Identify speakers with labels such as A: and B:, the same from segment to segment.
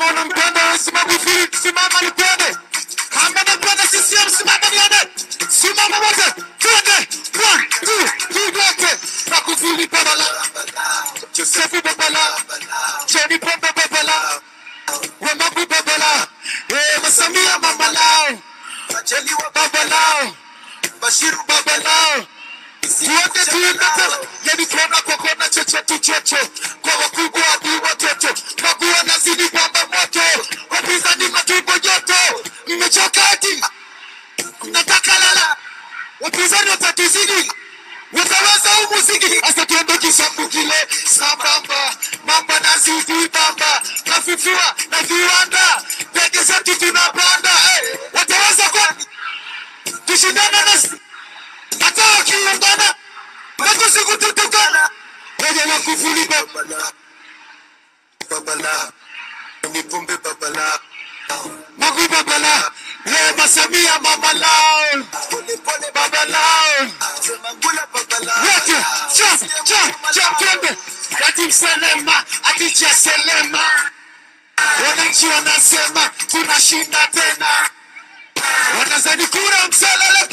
A: Kama unampenda simama hivi, simama nipende. Kama unampenda CCM simama nione. Simama wote. Twende. One, two, three, wote. Magufuli babala. Josefu babala. John Pombe babala. Wamagu babala. Eh, Masamia mama lao. Majaliwa baba lao. Bashiru baba lao. Tuende tuende tena. Yani kona kwa kona chocho tu chocho. Kwa wakubwa hadi watoto. Magua nazidi kwamba moto. Wapinzani matumbo joto. Mmechoka ati. Mnataka lala. Wapinzani watatuzidi. Wataweza huu muziki. Sasa tuende kisambu kile. Sambamba. Mamba na zidi bamba. Nafifua na viwanda. Ndege zetu tunapanda. Hey, wataweza kwani? Tushindane na hata wakiungana na tusikututukana. Wenye Magufuli babala. Babala. Ni pombe babala. Magu babala. Lema Samia mama lao. Baba lao. Wote. Cha, cha, cha, twende. Ati Selema, ati cha Selema. Wananchi wanasema tunashinda tena. Wanazani kura mselele.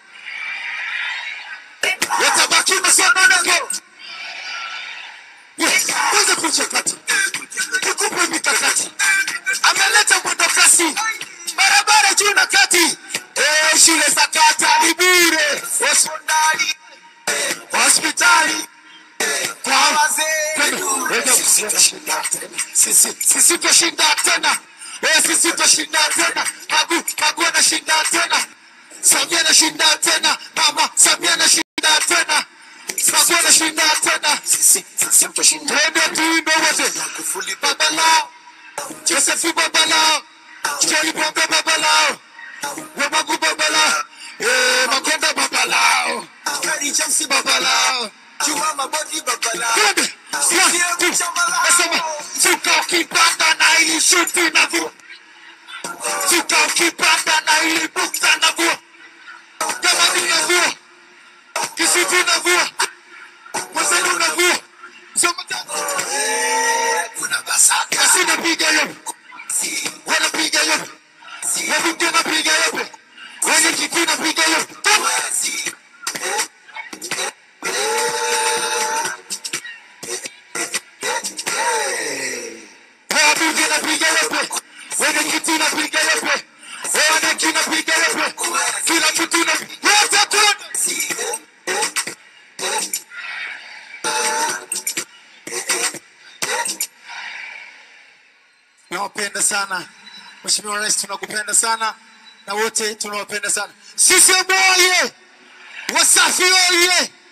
A: Watabaki masononeko. Yes, kwanza kuja kati. Nikupe mikakati. Ameleta mwendo kasi. Barabara juu na kati. Eh, shule za kata ni bure. Hospitali. Hospitali. Kwa wazee. Sisi tutashinda tena. Sisi sisi tutashinda tena. Eh, sisi tutashinda tena. Magu Magu anashinda tena. Samia anashinda tena. Mama Samia anashinda tena. Magu anashinda tena. Sisi sisi tutashinda. Twende tuimbe wote. Magufuli baba lao. Josefu baba lao. John Pombe baba lao. Wamagu baba lao. Eh, Makonda baba lao. Kari James baba lao. Juma Mabodi baba lao. Twende. One, two. Nasema suka ukipanda na ili shuti na vua. Suka ukipanda na ili bukta na vua. Kama ni na vua. Kisutu na vua. Mwazenu na vua. Soma tatu. Kuna basaka. Kasi napiga yope. Wanapiga yope. Wabunge napiga yope. Wenye kiti napiga yope. Wabunge napiga yope. Wenye kiti napiga yope. Wananchi napiga yope. Kila kitu na yote tuende. Nawapenda sana Mheshimiwa Rais, tunakupenda sana na wote tunawapenda sana. Sisi oye! Wasafi oye!